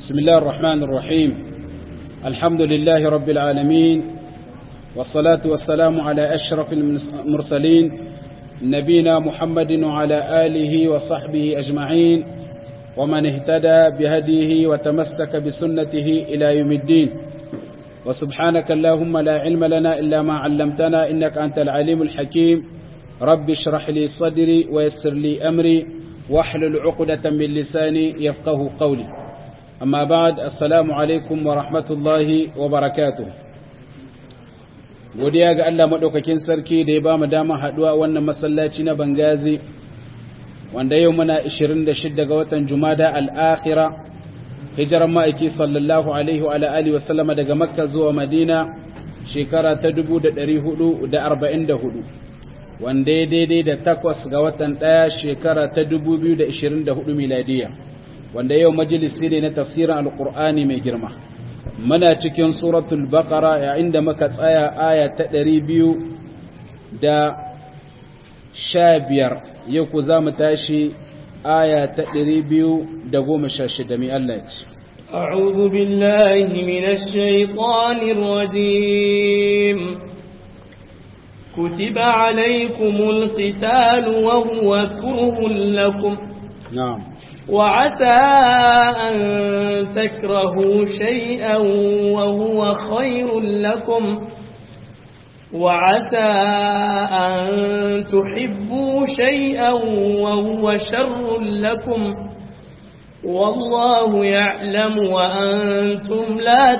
بسم الله الرحمن الرحيم الحمد لله رب العالمين والصلاة والسلام على أشرف المرسلين نبينا محمد وعلى آله وصحبه أجمعين ومن اهتدى بهديه وتمسك بسنته إلى يوم الدين وسبحانك اللهم لا علم لنا إلا ما علمتنا إنك أنت العليم الحكيم رب اشرح لي صدري ويسر لي أمري واحلل عقدة من لساني يفقه قولي أما بعد السلام عليكم ورحمة الله وبركاته godiya ga Allah maɗaukakin sarki da ya ba mu dama haɗuwa wannan masallaci na Bangazi wanda yau muna 26 ga watan Jumada al-Akhira hijiran ma'aiki sallallahu alaihi wa alihi wa sallama daga Makka zuwa Madina shekara ta 1444 wanda ya daidai da takwas ga watan ɗaya shekara ta 2024 miladiya wanda yau majalisi ne na tafsirin alkur'ani mai girma muna cikin suratul baqara yayin da muka tsaya aya ta 200 da sha biyar yau ku za mu tashi aya ta 216 mai Allah ya ce أعوذ بالله من الشيطان الرجيم كتب عليكم القتال وهو كره لكم نعم وعسى أن تكرهوا شيئا وهو خير لكم وعسى أن تحبوا شيئا وهو شر لكم والله يعلم وأنتم لا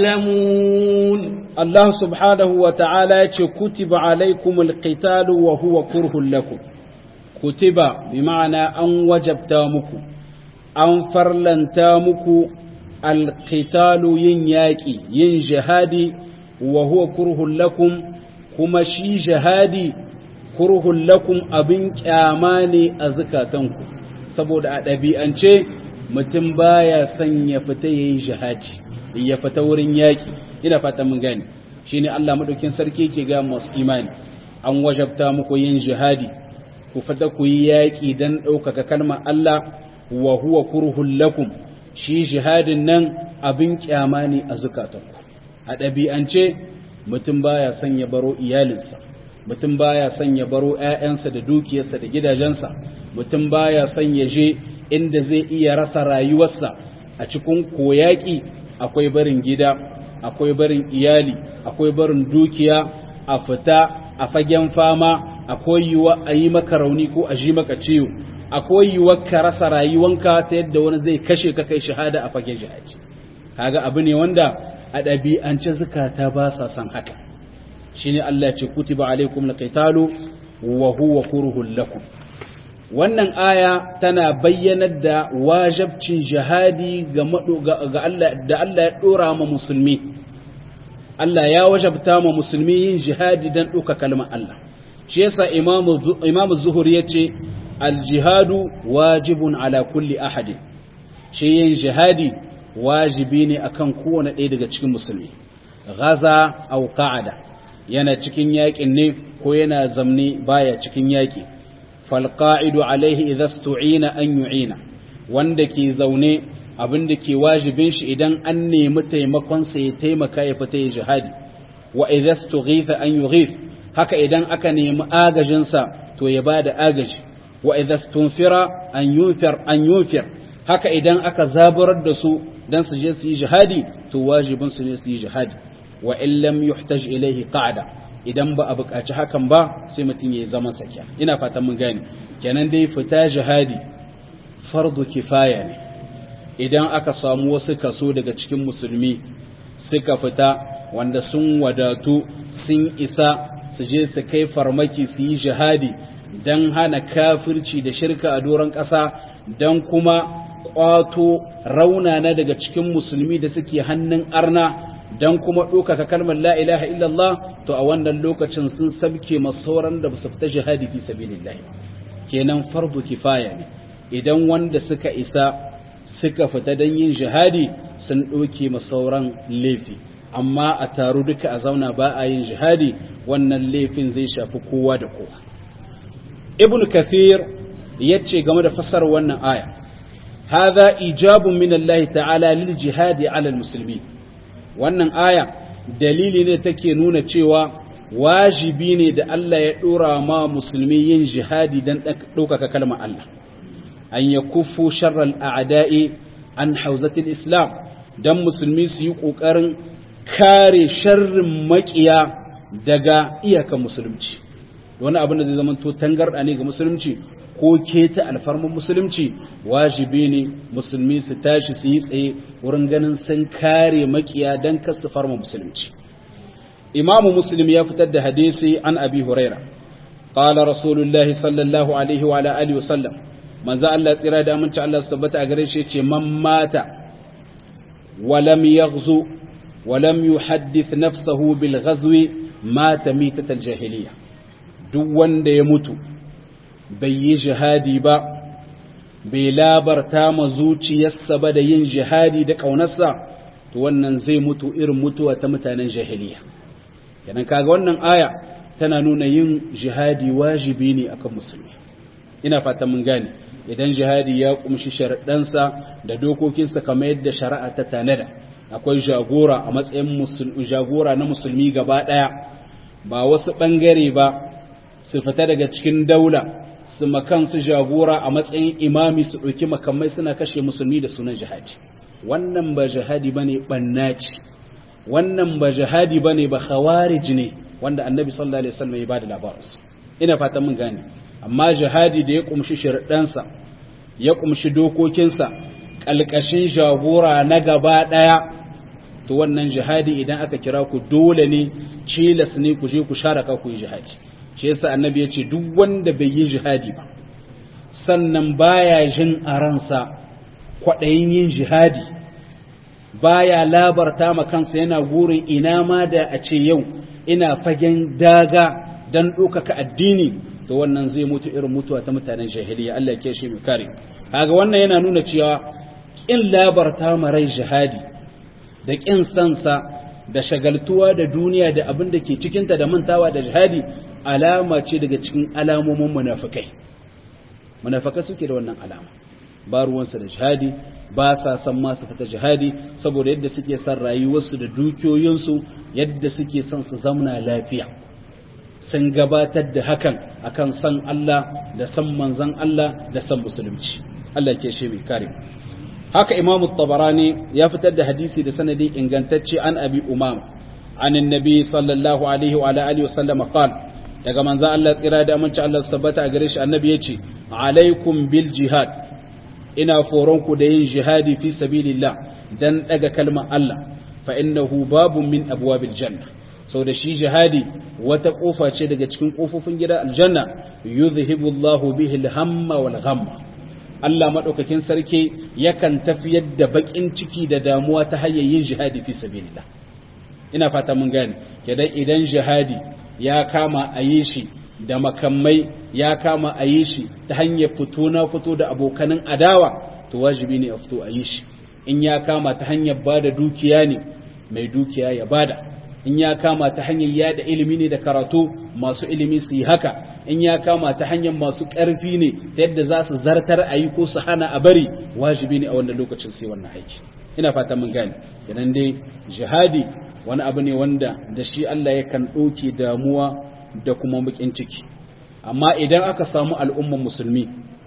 تعلمون Allah subhanahu wa ta'ala ya ce, Kutiba alaikumul qitalu wa huwa kurhun lakum, kutiba bi ma'ana an wajabta muku, an farlanta muku alqitalu yin yaƙi, yin jihadi wa huwa kurhun lakum, kuma shi jihadi kurhun lakum abin ƙyama ne a zukatanku, saboda a ɗabi'ance mutum baya son ya fita ya yi jihadi, ya fita wurin yaƙi. ina fata mun gane shine Allah madaukin sarki ke ga masu imani an wajabta muku yin jihadi ku fata ku yi yaƙi dan ɗaukaka kalmar Allah wa huwa kurhul lakum shi jihadin nan abin kyama ne a zukatanku a ɗabi'ance mutum baya son ya baro iyalinsa mutum baya son ya baro ƴaƴansa da dukiyarsa da gidajensa mutum baya son ya je inda zai iya rasa rayuwarsa a cikin koyaƙi akwai barin gida akwai barin iyali akwai barin dukiya a fita a fagen fama akwai yiwuwa a yi maka rauni ko a ji maka ciwo akwai yiwuwa ka rasa rayuwanka ta yadda wani zai kashe ka kai shahada a fagen jihadi kaga abu ne wanda a ɗabi'ance zukata ba sa son haka shine Allah ya ce kutiba alaikum alqitalu wa huwa kurhul lakum wannan aya tana bayyanar da wajabcin jihadi ga Allah da Allah ya dora ma musulmi Allah ya wajabta ma musulmi yin jihadi dan ɗauka kalmar Allah shi yasa imamu zuhur ya ce aljihadu wajibun ala kulli ahadin shi yin jihadi wajibi ne akan kowane ɗaya daga cikin musulmi gaza au qa'ada yana cikin yaƙin ne ko yana zamne baya cikin yaƙi falƙa'idu alaihi idza stu'ina an yu'ina wanda ke zaune abin da ke wajibin shi idan an nemi taimakon sa ya taimaka ya fita ya jihadi wa idza stughitha an yughith haka idan aka nemi agajin sa to ya bada agaji wa idza stunfira an yunfir an yunfir haka idan aka zaburar da su dan su je su yi jihadi to wajibin su ne su yi jihadi wa in lam yuhtaj ilayhi qa'da idan ba a buƙaci hakan ba sai mutum ya yi zaman sakiya ina fatan mun gane kenan dai fita jihadi fardu kifaya ne idan aka samu wasu kaso daga cikin musulmi suka fita wanda sun wadatu sun isa su je su kai farmaki su yi jihadi don hana kafirci da shirka a doron ƙasa don kuma ƙwato raunana daga cikin musulmi da suke hannun arna don kuma ɗaukaka kalmar la ilaha illallah to a wannan lokacin sun sabke masauran da ba su fita jihadi fi sabilillah kenan fardu kifaya ne idan wanda suka isa suka fita don yin jihadi sun ɗauke masauran laifi amma a taru duka a zauna ba a yin jihadi wannan laifin zai shafi kowa da kowa ibn kathir ya ce game da fasar wannan aya hadha ijabun min Allah ta'ala lil jihadi ala al-muslimin wannan aya dalili ne take nuna cewa wajibi ne da Allah ya dora ma musulmi yin jihadi dan ɗaukaka kalmar Allah an yakuffu sharral a'da'i an hauzatil islam dan musulmi su yi kokarin kare sharrin makiya daga iyakan musulunci wani abin da zai zama to tangarda ne ga musulunci ko keta alfarman musulunci wajibi ne musulmi su tashi su yi tsaye wurin ganin sun kare makiya don kasu farma musulunci imamu muslim ya fitar da hadisi an abi huraira qala rasulullah sallallahu alaihi wa ala alihi wasallam manzo Allah tsira da aminci Allah su tabbata a gare shi ce man mata wa lam yaghzu wa lam yuhaddith nafsahu bil ghazwi mata mitatal jahiliya duk wanda ya mutu bai yi jihadi ba bai labarta ma zuciyarsa ba da yin jihadi da ƙaunarsa to wannan zai mutu irin mutuwa ta mutanen jahiliya kenan kaga wannan aya tana nuna yin jihadi wajibi ne akan musulmi ina fata mun gane idan jihadi ya kumshi sharaɗansa da dokokinsa kamar yadda shari'a ta tanada akwai jagora a matsayin jagora na musulmi gaba ɗaya ba wasu ɓangare ba su fita daga cikin daula su makansu jagora a matsayin imami su ɗauki makamai suna kashe musulmi da sunan jihadi wannan ba jihadi ba ne ɓannaci wannan ba jihadi ba ne ba khawarij ne wanda annabi sallallahu alaihi wasallam ya ba da labarinsu ina fatan mun gane amma jihadi da ya kumshi shirɗansa ya kumshi dokokinsa ƙalƙashin jagora na gaba ɗaya to wannan jihadi idan aka kira ku dole ne cilas ne ku je ku share ka ku yi jihadi shi yasa annabi ya ce duk wanda bai yi jihadi ba sannan baya jin a ransa kwaɗayin yin jihadi baya labarta ma kansa yana gurin ina ma da a ce yau ina fagen daga don ɗaukaka addini to wannan zai mutu irin mutuwa ta mutanen jahiliya Allah ke shi mai kare kaga wannan yana nuna cewa ƙin labarta ma rai jihadi da ƙin sansa da shagaltuwa da duniya da abin da ke cikinta da mantawa da jihadi alama ce daga cikin alamomin munafikai munafikai suke da wannan alama ba ruwansu da jihadi ba sa san ma su fita jihadi saboda yadda suke son rayuwarsu da dukiyoyinsu yadda suke son su zamna lafiya sun gabatar da hakan akan san Allah da san manzon Allah da san musulunci Allah ke shi mai kare haka imamu tabarani ya fitar da hadisi da sanadi ingantacce an abi umama an annabi sallallahu alaihi wa alihi wasallam qala daga manzo Allah tsira da aminci Allah su tabbata a gare shi annabi yace alaikum bil jihad ina foron ku da yin jihadi fi sabilillah dan daga kalmar Allah fa innahu babun min abwabil janna sau da shi jihadi wata kofa ce daga cikin kofofin gida aljanna yuzhibu Allahu bihi al-hamma wal ghamma Allah madaukakin sarki yakan tafiyar da bakin ciki da damuwa ta hanyar yin jihadi fi sabilillah ina fata mun gane kidan idan jihadi ya kama a yi shi da makamai ya kama a yi shi ta hanyar fito na fito da abokanin adawa to wajibi ne a fito a yi shi in ya kama ta hanyar bada dukiya ne mai dukiya ya bada in ya kama ta hanyar yada ilimi ne da karatu masu ilimi su yi haka in ya kama ta hanyar masu ƙarfi ne ta yadda za su zartar a yi ko su hana a bari wajibi ne a wannan lokacin sai wannan aiki ina fata mun gane kenan dai jihadi wani abu ne wanda da shi Allah yakan ɗauke damuwa da kuma bakin ciki amma idan aka samu al'umman musulmi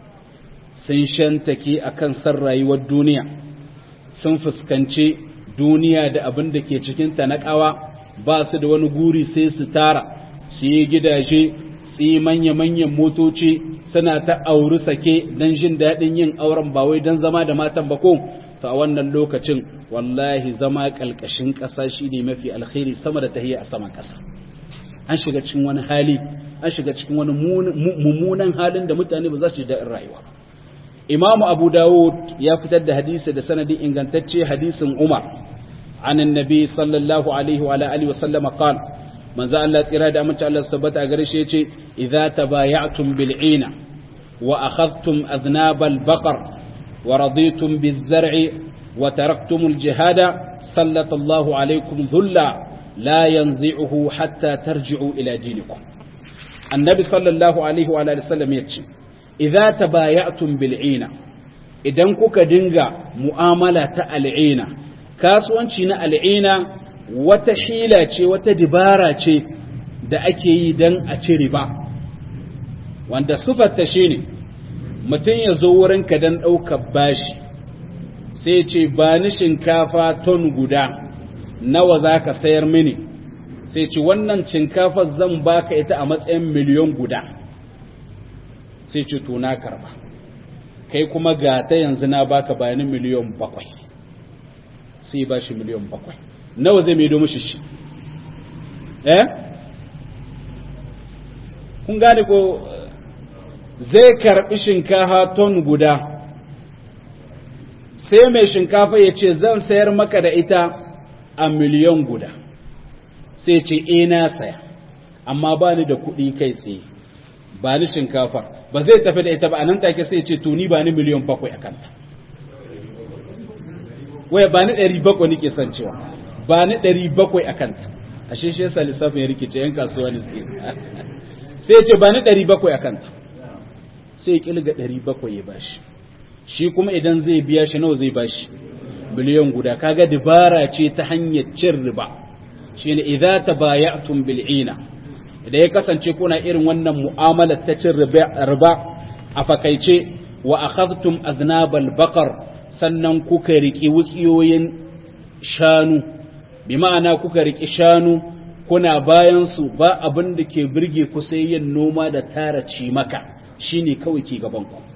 sun shantake akan san rayuwar duniya sun fuskanci duniya da abin da ke cikinta na ƙawa ba su da wani guri sai su tara su yi gidaje su yi manya-manyan motoci suna ta auri sake don jin daɗin yin auren ba wai don zama da matan bako to a wannan lokacin wallahi zama ƙalƙashin ƙasa shi ne mafi alkhairi sama da tahiyya a saman ƙasa an shiga cikin wani hali an shiga cikin wani mummunan halin da mutane ba za su ji daɗin rayuwa imamu abu dawud ya fitar da hadisi da sanadin ingantacce hadisin umar عن النبي صلى الله عليه وعلى اله وسلم قال من ذا الله تيرا da amince Allah tabbata a gare shi yace idza tabaya'tum bil 'ina wa akhadhtum adhnab al baqar wa raditum biz zar'i wa taraktum al jihada sallata Allahu alaykum dhulla la yanzi'uhu hatta tarji'u ila dinikum annabi sallallahu alaihi wa alihi wasallam yace idza tabaya'tum bil 'ina idan kuka dinga mu'amala ta al'ina kasuwanci na al'ina wata hila ce wata dibara ce da ake yi don a ci riba wanda sufarta shi ne mutum ya zo wurinka don ɗaukar bashi sai ce ba ni shinkafa ton guda nawa za ka sayar mini sai ce wannan shinkafar zan baka ita a matsayin miliyon guda sai ce to na karba kai kuma ga ta yanzu na baka bayanin miliyon bakwai sai ba shi miliyon bakwai nawa zai mai domin shi eh kun gane ko zai karbi shinkafa ton guda sai mai shinkafa ya ce zan sayar maka da ita a miliyon guda sai ce e na saya amma ba ni da kuɗi kai tsaye ba ni shinkafa ba zai tafi da ita ba a nan take sai ce to ni ba ni miliyon bakwai a kanta waya ba ni ɗari bakwai nike son cewa ba ni ɗari bakwai a kanta a shi shi yasa lissafin ya rikice yan kasuwa ne sai ce ba ni ɗari bakwai a kanta sai kilga ɗari bakwai ya bashi shi kuma idan zai biya shi nawa zai bashi biliyan guda kaga dabara ce ta hanyar cin riba shine idza tabaya'tum bil ina idan ya kasance kuna irin wannan mu'amalar ta cin riba a fakaice wa akhadhtum aznabal baqar sannan kuka riki wutsiyoyin shanu bi ma'ana kuka riki shanu kuna bayan su ba abin da ke birge ku sai yin noma da tara cimaka shine kawai ke gaban ku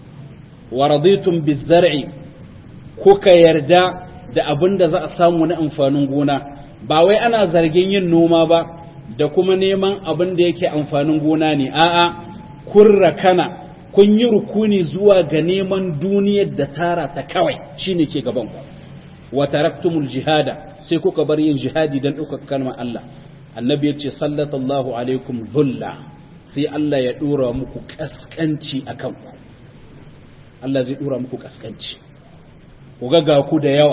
wa raditum bizar'i kuka yarda da abin da za a samu na amfanin gona ba wai ana zargin yin noma ba da kuma neman abin da yake amfanin gona ne a'a kun rakana kun yi rukuni zuwa ga neman duniyar da tara ta kawai shine ke gaban ku wa taraktumul jihada sai kuka bar yin jihadi dan ɗaukaka kalmar Allah annabi ya ce sallallahu alaikum dhulla sai Allah ya dora muku kaskanci akan ku Allah zai dora muku kaskanci ku ga ku da yawa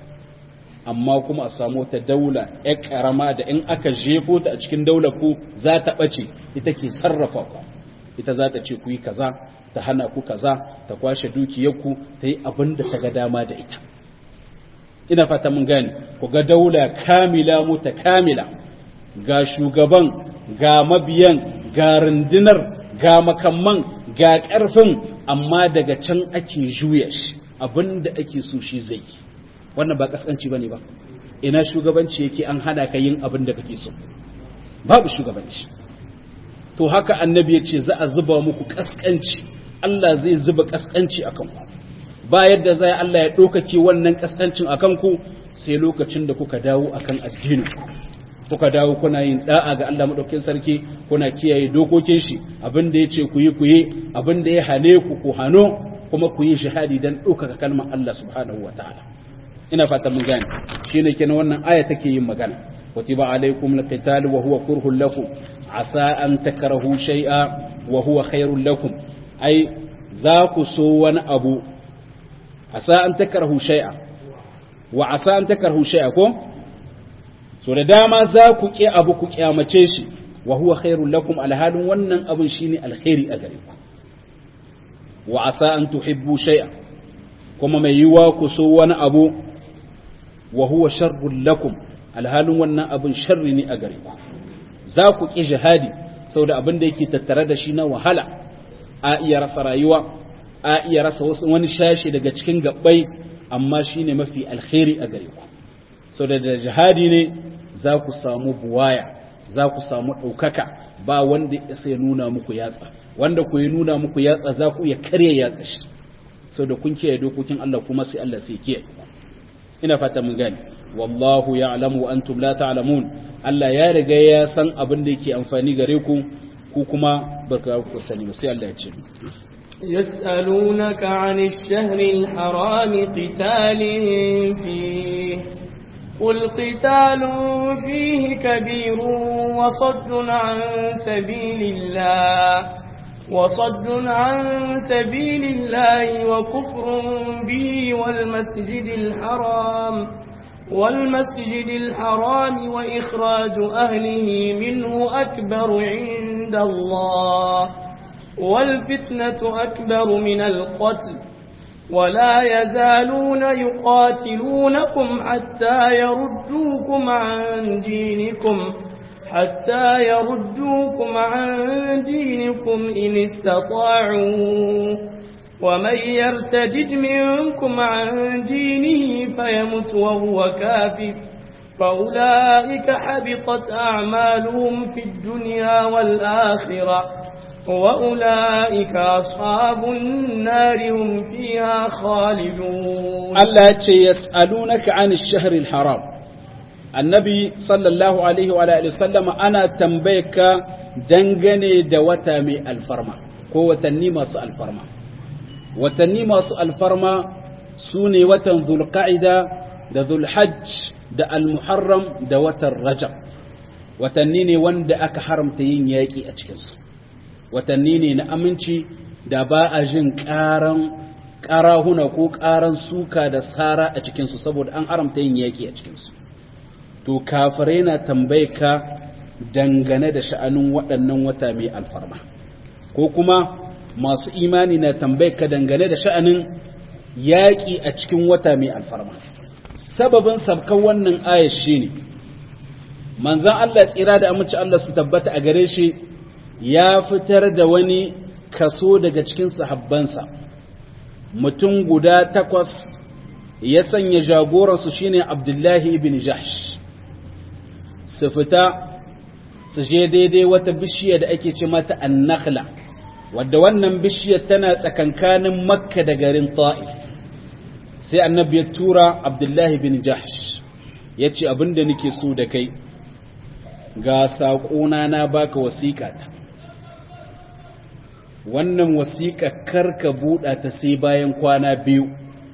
amma kuma a samu ta daula ya karama da in aka jefo ta a cikin daular ku za ta ɓace ita ke sarrafa ku ita za ta ce ku yi kaza ta hana ku kaza ta kwashe dukiyarku ta yi abin da ta ga dama da ita ina fata mun gane ku ga daula kamila muta kamila ga shugaban ga mabiyan ga rundunar ga makamman ga ƙarfin amma daga can ake juya shi abin da ake so shi zai yi wannan ba kaskanci bane ba ina shugabanci yake an hana ka yin abin da kake so babu shugabanci to haka annabi ya ce za a zuba muku kaskanci Allah zai zuba kaskanci a kanku ba yadda zai Allah ya ɗaukake wannan kaskancin a kanku sai lokacin da kuka dawo akan addini kuka dawo kuna yin da'a ga Allah madaukakin sarki kuna kiyaye dokokin shi abin da yace ku yi ku yi abin da ya hane ku ku hano kuma ku yi shahadi dan ɗaukaka kalmar Allah subhanahu wataala ina fata mun gane shine kenan wannan aya take yin magana kutiba alaikum alqital wa huwa kurhun lakum asa an takrahu shay'a wa huwa khairul lakum ai za ku so wani abu asa an takrahu shay'a wa asa an takrahu shay'a ko so da dama za ku ki abu ku kyamace shi wa huwa khairul lakum alhalin wannan abun shine alkhairi a gare ku wa asa an tuhibbu shay'a kuma mai yiwa ku so wani abu wa huwa sharrun lakum alhalin wannan abin sharri ne a gare ku za ku ki jihadi saboda abin da yake tattare da shi na wahala a iya rasa rayuwa a iya rasa wasu wani shashi daga cikin gabbai amma shine mafi alkhairi a gare ku saboda da jihadi ne za ku samu buwaya za ku samu ɗaukaka ba wanda ya nuna muku yatsa wanda ku yi nuna muku yatsa za ku iya karya yatsa shi saboda kun kiyaye dokokin Allah kuma sai Allah sai kiyaye ina fata mun gane wallahu ya'lamu wa antum la ta'lamun Allah ya riga ya san abin da yake amfani gare ku ku kuma baka ku sani ba sai Allah ya ce يسألونك عن الشهر الحرام قتال فيه قل قتال فيه كبير وصد عن سبيل الله وصد عن سبيل الله وكفر به والمسجد الحرام والمسجد الحرام وإخراج أهله منه أكبر عند الله والفتنة أكبر من القتل ولا يزالون يقاتلونكم حتى يردوكم عن دينكم حتى يردوكم عن دينكم إن استطاعوا ومن يرتدد منكم عن دينه فيمت وهو كافر فأولئك حبطت أعمالهم في الدنيا والآخرة وأولئك أصحاب النار هم فيها خالدون الله يسألونك عن الشهر الحرام النبي صلى الله عليه وعلى آله وسلم أنا تنبيك دنغني دوتامي الفرما قوة النيمة الفرما وتنيمة الفرما سوني وتن ذو القعدة ذو الحج da al-muharram da watan rajab watanni ne wanda aka haramta yin yaƙi a cikinsu watanni ne na aminci da ba a jin ƙaran ƙarahuna ko ƙaran suka da sara a cikinsu saboda an haramta yin yaƙi a cikinsu to kafirai na tambaye ka dangane da sha'anin waɗannan wata mai alfarma ko kuma masu imani na tambaye ka dangane da sha'anin yaƙi a cikin wata mai alfarma sababin sabkan wannan ayar shi ne manzan Allah tsira da amince Allah su tabbata a gare shi ya fitar da wani kaso daga cikin sahabbansa mutum guda takwas ya sanya jagoransu shine Abdullahi ibn Jahsh su fita su je daidai wata bishiya da ake ce mata annakhla wadda wannan bishiyar tana tsakankanin makka da garin ta'if sai annabi ya tura abdullahi bin jahsh ya ce abinda nake so da kai ga saƙona na baka wasiƙa ta wannan wasiƙa karka buɗa ta sai bayan kwana biyu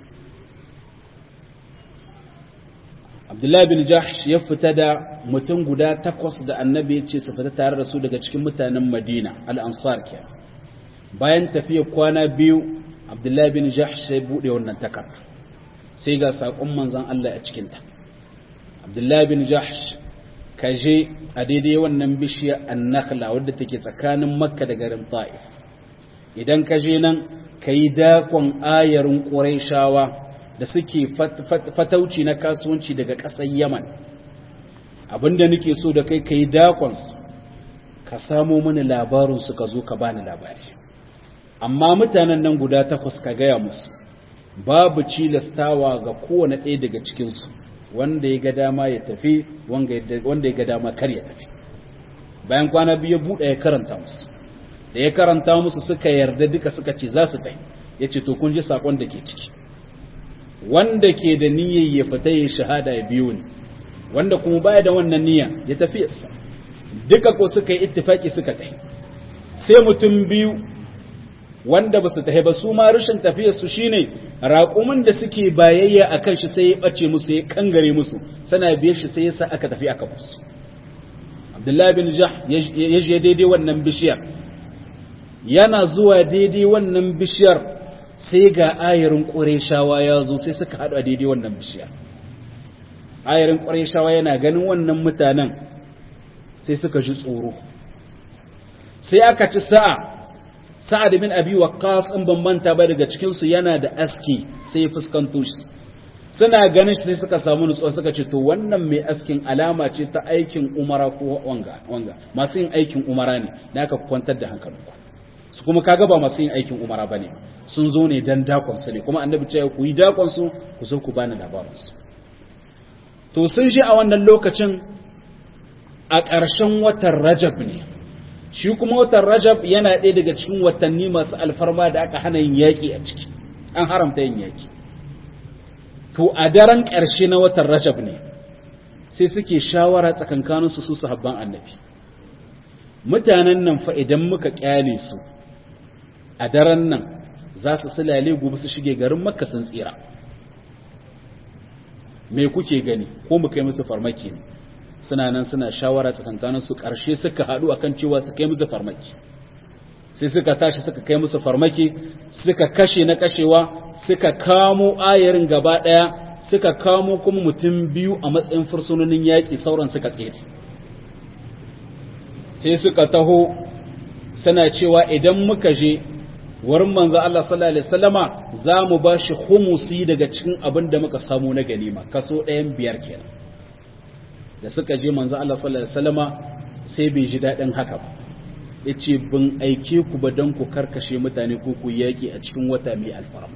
abdullahi bin jahsh ya fita da mutum guda takwas da annabi ya ce su fita tare da su daga cikin mutanen madina al'ansar ke bayan tafiya kwana biyu abdullahi bin jahsh sai buɗe wannan takarda sai ga saƙon manzan Allah a cikinta. Abdullahi bin Jahsh ka je a daidai wannan bishiyar annakhla wadda take tsakanin Makka da garin Ta'if. Idan ka je nan ka yi dakon ayarin Qurayshawa da suke fatauci na kasuwanci daga ƙasar Yaman. Abinda nake so da kai ka yi dakon ka samo mini labarin su ka zo ka bani labari. Amma mutanen nan guda takwas ka gaya musu. babu cilastawa ga kowane ɗaya daga cikinsu wanda ya ga dama ya tafi wanda ya ga dama kar ya tafi bayan kwana biyu buɗe ya karanta musu da ya karanta musu suka yarda duka suka ce za su tafi ya ce to kun ji saƙon da ke ciki wanda ke da niyyar ya fita ya shahada ya biyo ni wanda kuma baya da wannan niyya ya tafi yasa duka ko suka yi ittifaki suka tafi sai mutum biyu wanda ba su tafi ba su ma rashin tafiyarsu shine raƙumin da suke bayayya a kan shi sai ya ɓace musu ya kangare musu sana biyar shi sai ya sa aka tafi aka musu abdullahi bin jah ya je daidai wannan bishiyar yana zuwa daidai wannan bishiyar sai ga ayarin ƙureshawa ya zo sai suka haɗu a daidai wannan bishiyar ayarin ƙureshawa yana ganin wannan mutanen sai suka ji tsoro sai aka ci sa'a sa'ad bin abi waqqas in ban manta ba daga cikin su yana da aski sai fuskanto shi suna ganin shi sai suka samu nutsuwa suka ce to wannan mai askin alama ce ta aikin umara ko wanga wanga masu yin aikin umara ne da aka kwantar da hankalinku su kuma kaga ba masu yin aikin umara bane sun zo ne dan dakon su ne kuma annabi ce ku yi dakon su ku zo ku bani labarin su to sun shi a wannan lokacin a ƙarshen watan rajab ne shi kuma watan rajab yana ɗaya daga cikin watanni masu alfarma da aka hana yin yaƙi a ciki an haramta yin yaƙi to a daren ƙarshe na watan rajab ne sai suke shawara tsakankaninsu su sahabban annabi mutanen nan fa idan muka ƙyale su a daren nan za su silale gobe su shige garin makka sun tsira me kuke gani ko mu kai musu farmaki ne suna nan suna shawara tsakankanin su ƙarshe suka haɗu akan cewa su kai musu farmaki sai suka tashi suka kai musu farmaki suka kashe na kashewa suka kamo ayarin gaba ɗaya suka kamo kuma mutum biyu a matsayin fursunonin yaƙi sauran suka tsere sai suka taho suna cewa idan muka je wurin manzo Allah sallallahu alaihi wasallama za mu ba shi humusi daga cikin abin da muka samu na ganima kaso ɗayan biyar kenan da suka je manzo Allah sallallahu alaihi wasallama sai bai ji daɗin haka ba yace bin aike ku ba dan ku karkashe mutane ko ku yaki a cikin wata mai alfarma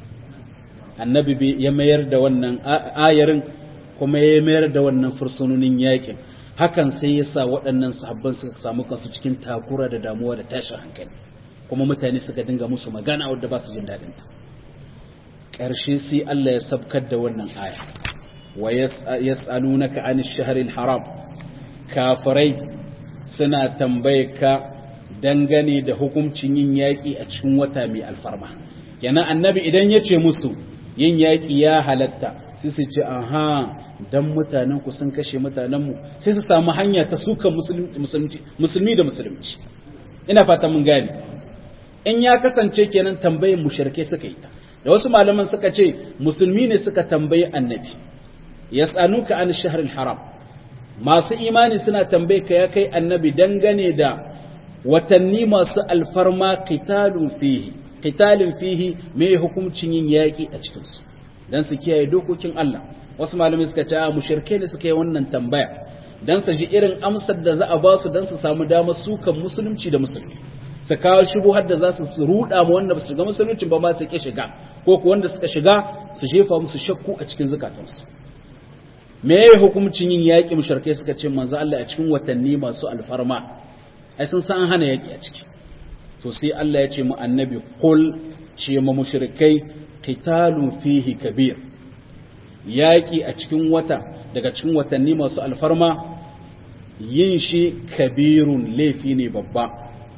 annabi ya mayar da wannan ayarin kuma ya mayar da wannan fursunonin yakin hakan sai ya sa waɗannan sahabban suka samu kansu cikin takura da damuwa da tashin hankali kuma mutane suka dinga musu magana wadda ba su jin daɗin ta ƙarshe sai Allah ya sabkar da wannan aya wa yas'alunaka an ash-shahril haram kafirai suna tambaye ka dangane da hukuncin yin yaƙi a cikin wata mai alfarma kenan annabi idan ya ce musu yin yaƙi ya halatta sai su ce aha dan mutanen ku sun kashe mutanen mu sai su samu hanya ta sukan musulmi da musulunci ina fata mun gane in ya kasance kenan tambayin mushrike suka yi ta da wasu malaman suka ce musulmi ne suka tambayi annabi yas'aluka an shahril haram masu imani suna tambaye ka ya kai annabi dangane da watanni masu alfarma qitalun fihi qitalin fihi me hukuncin yin yaki a cikin su dan su kiyaye dokokin Allah wasu malamai suka ce a mushrike ne suka yi wannan tambaya dan su ji irin amsar da za a ba su dan su samu damar sukan musulunci da musulmi su kawo shubuhar da za su ruda ma wanda ba su shiga musulunci ba ma su ke shiga ko ku wanda suka shiga su jefa musu shakku a cikin zukatansu me ya hukuncin yin yaƙi mushrikai suka ce manzo Allah a cikin watanni masu alfarma ai sun san hana yaƙi a ciki to sai Allah ya ce mu annabi qul ce mu mushrikai qitalun fihi kabir yaƙi a cikin wata daga cikin watanni masu alfarma yin shi kabirun laifi ne babba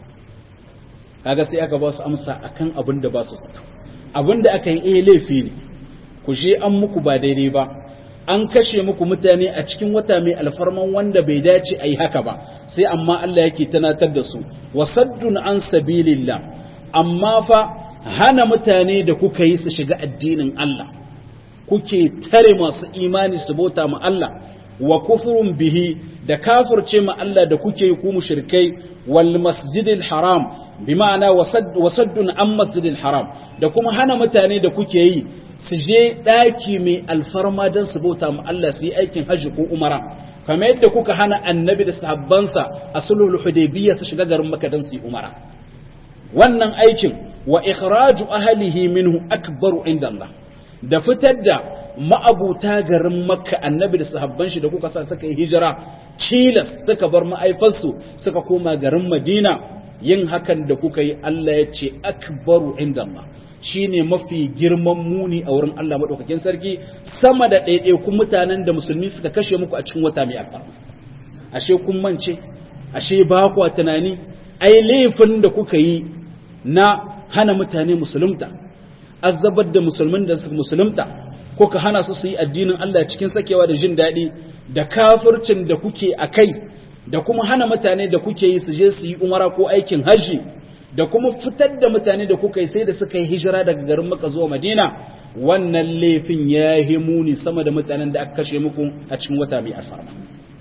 kaga sai aka ba su amsa akan abin da ba su zato abin da aka yi eh laifi ne ku je an muku ba daidai ba an kashe muku mutane a cikin wata mai alfarman wanda bai dace a yi haka ba sai amma Allah yake tanatar da su wasaddun an sabilillah amma fa hana mutane da kuka yi su shiga addinin Allah kuke tare masu imani su bauta ma Allah wa kufurun bihi da kafirce ma Allah da kuke yi ku mushrikai wal masjidil haram bi ma'ana wasaddun an masjidil haram da kuma hana mutane da kuke yi su je ɗaki mai alfarma don su bauta mu Allah su yi aikin hajji ko umara kamar yadda kuka hana annabi da sahabbansa a sulhul hudaybiyya su shiga garin Makka don su yi umara wannan aikin wa ikhraju ahlihi minhu akbaru inda Allah da fitar da ma'abuta garin Makka annabi da sahabban shi da kuka sa suka yi hijira cilas suka bar ma'aifarsu suka koma garin Madina yin hakan da kuka yi Allah ya ce akbaru inda Allah shi ne mafi girman muni a wurin Allah maɗaukakin sarki sama da ɗaiɗaikun mutanen da musulmi suka kashe muku a cikin wata mai alfarma ashe kun mance ashe ba ku tunani ai laifin da kuka yi na hana mutane musulunta azabar da musulmin da suka musulunta kuka hana su su yi addinin Allah cikin sakewa da jin daɗi da kafircin da kuke a kai da kuma hana mutane da kuke yi su je su yi umara ko aikin hajji da kuma fitar da mutane da kuka yi sai da suka yi hijira daga garin maka zuwa madina wannan laifin ya yi muni sama da mutanen da aka kashe muku a cikin wata mai alfarma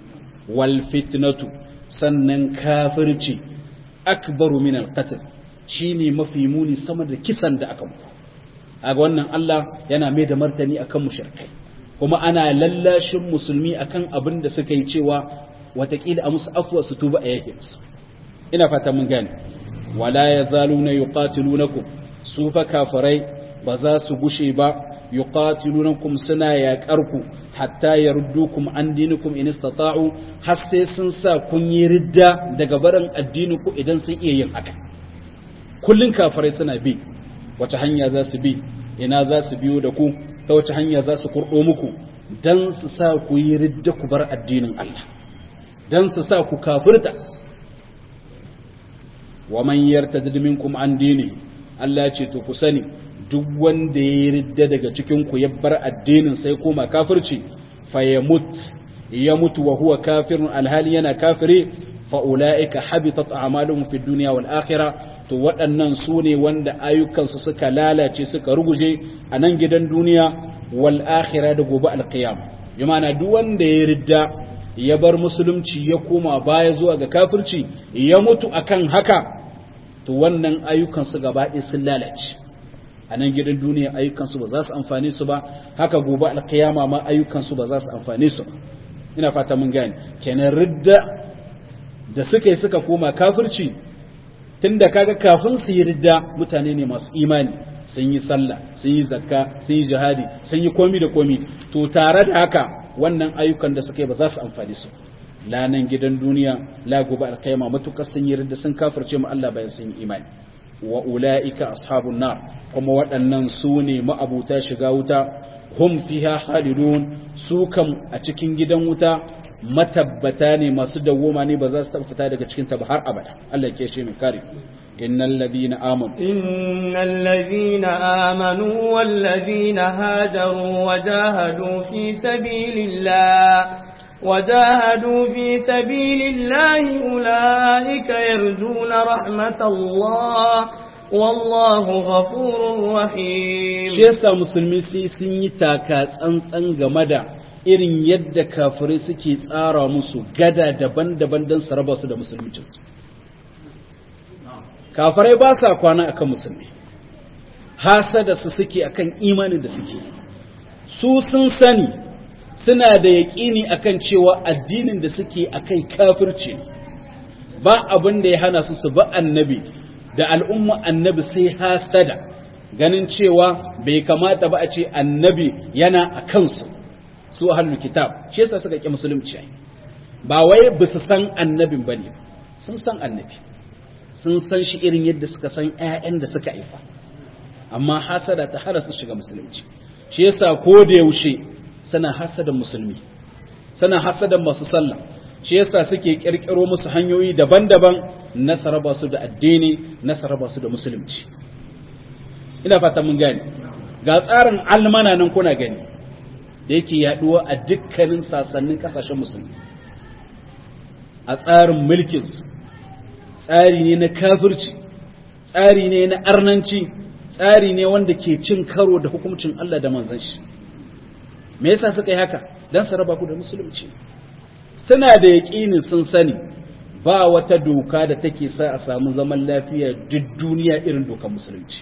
wal fitnatu sannan kafirci akbaru min alqatl shine mafi muni sama da kisan da aka muku a wannan Allah yana mai da martani akan mushrikai kuma ana lallashin musulmi akan abin da suka yi cewa watakila a musu afuwa su tuba a yake musu ina fata mun gane wala yazaluna yuqatilunakum su fa kafirai ba za su gushe ba yuqatilunakum suna yaƙarku hatta yaruddukum an dinikum in istata'u har sai sun sa kun yi ridda daga barin addininku idan sun iya yin haka kullun kafirai suna bi wace hanya za su bi ina za su biyo da ku ta wace hanya za su kurɗo muku dan su sa ku yi ridda ku bar addinin Allah dan su sa ku kafirta wa man yartadid minkum an dini Allah ya ce to ku sani duk wanda ya ridda daga cikin ku ya bar addinin sai koma kafirci fa yamut ya mutu wa huwa kafirun alhali yana kafiri fa ulaika habitat a'maluhum fid dunya wal akhirah to waɗannan su ne wanda ayyukansu suka lalace suka ruguje a nan gidan duniya wal akhirah da gobe alqiyam bi ma'ana duk wanda ya ridda ya bar musulunci ya koma baya zuwa ga kafirci ya mutu akan haka to wannan ayyukansu gaba ɗaya sun lalace a nan gidan duniya ayyukansu ba za su amfane su ba haka gobe alkiyama ma ayyukansu ba za su amfane su ba ina fata mun gane kenan ridda da suka yi suka koma kafirci tunda kaga kafin su yi ridda mutane ne masu imani sun yi sallah sun yi zakka sun yi jihadi sun yi komi da komi to tare da haka wannan ayyukan da suka yi ba za su amfane su lanan gidan duniya la gobe alkiyama matukar sun yi ridda sun kafirce mu Allah bayan sun yi imani wa ula'ika ashabun nar kuma waɗannan su ne ma'abuta shiga wuta hum fiha halidun su kam a cikin gidan wuta matabbata ne masu dawoma ne ba za su fita daga cikin ta ba har abada Allah ke shi mai kare innal ladina amanu innal ladina amanu wal ladina hajaru wajahadu fi sabilillah وجاهدوا في سبيل الله أولئك يرجون رحمة الله والله غفور رحيم shi yasa musulmi sai sun yi taka tsantsan game da irin yadda kafirai suke tsara musu gada daban-daban don su raba su da musulmicinsu kafirai ba sa kwana akan musulmi hasada su suke akan imanin da suke su sun sani suna da yaƙini akan cewa addinin da suke akai kafirci ba abin da ya hana su su ba annabi da al'umma annabi sai hasada ganin cewa bai kamata ba a ce annabi yana a kansu su ahlul kitab shi yasa suka ƙi musulunci ba wai ba su san annabin bane sun san annabi sun san shi irin yadda suka san ƴaƴan da suka haifa amma hasada ta hana su shiga musulunci shi yasa ko da yaushe sana hasadan musulmi sana hasadan masu sallah shi yasa suke kirkiro musu hanyoyi daban-daban na saraba su da addini na saraba su da musulunci ina fata mun gani ga tsarin almana nan kuna gani da yake yaduwa a dukkanin sasannin kasashen musulmi a tsarin mulkinsu tsari ne na kafirci tsari ne na arnanci tsari ne wanda ke cin karo da hukuncin Allah da manzon shi me yasa suka yi haka dan su raba ku da musulunci suna da yaƙinin sun sani ba wata doka da take sa a samu zaman lafiya duk duniya irin dokar musulunci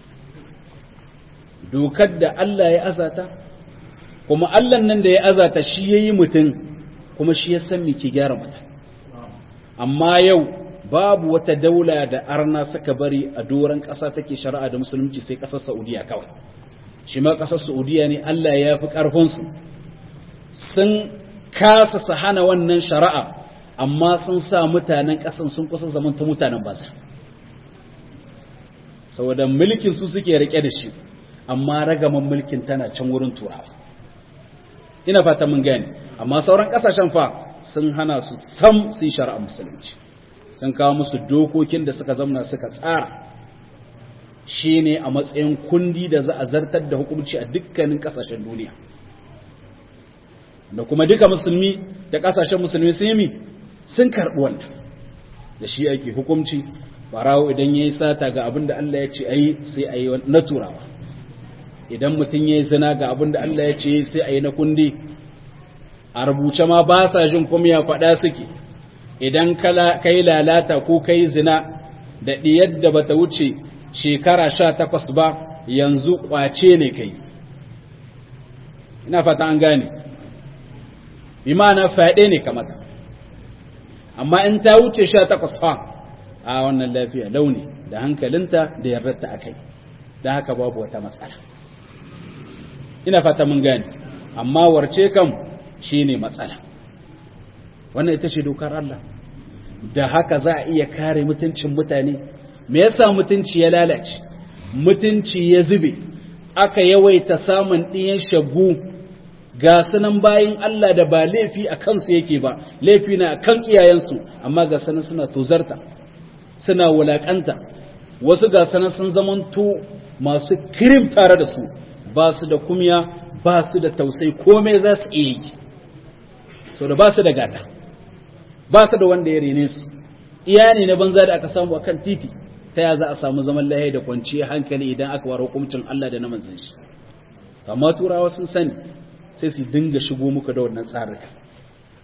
dokar da Allah ya azata kuma Allah nan da ya azata shi yayi mutum kuma shi ya san me ke gyara mutum amma yau babu wata daula da arna suka bari a doron ƙasa take shari'a da musulunci sai ƙasar Saudiya kawai shi ma ƙasar Saudiya ne Allah ya fi ƙarfinsu sun kasa su hana wannan shari'a amma sun sa mutanen ƙasan sun kusa zaman ta mutanen basa saboda mulkin su suke rike da shi amma ragaman mulkin tana can wurin turawa ina fata mun gane amma sauran ƙasashen fa sun hana su sam su yi shari'a musulunci sun kawo musu dokokin da suka zamna suka tsara shi ne a matsayin kundi da za a zartar da hukunci a dukkanin kasashen duniya da kuma duka musulmi da kasashen musulmi sun yi sun karɓi wannan da shi ake hukunci barawo idan ya yi sata ga abin da Allah ya ce a yi sai a yi na turawa idan mutum ya yi zina ga abin da Allah ya ce sai a yi na kundi a rubuce ma ba sa jin kuma ya faɗa suke idan ka yi lalata ko ka yi zina da ɗiyar da bata wuce shekara sha takwas ba yanzu ƙwace ne kai ina fata an gane bi ma'ana fyaɗe ne kamata amma in ta wuce sha takwas fa a wannan lafiya launi da hankalinta da yardarta a kai da haka babu wata matsala ina fata mun gane amma warce kam shine matsala wannan ita ce dokar Allah da haka za a iya kare mutuncin mutane me yasa mutunci ya lalace mutunci ya zube aka yawaita samun ɗiyan shagu ga sanan bayin Allah da ba laifi a kansu yake ba laifi na kan iyayensu amma ga sanan suna tozarta suna wulakanta wasu ga sanan sun zamanto masu kirim tare da su ba su da kumya ba su da tausayi komai za su iya yi so da ba su da gata ba su da wanda ya rene su iya ne na banza da aka samu akan titi ta ya za a samu zaman lahiya da kwanciyar hankali idan aka waro hukuncin Allah da na manzon shi amma turawa sun sani sai su dinga shigo muka da wannan tsarika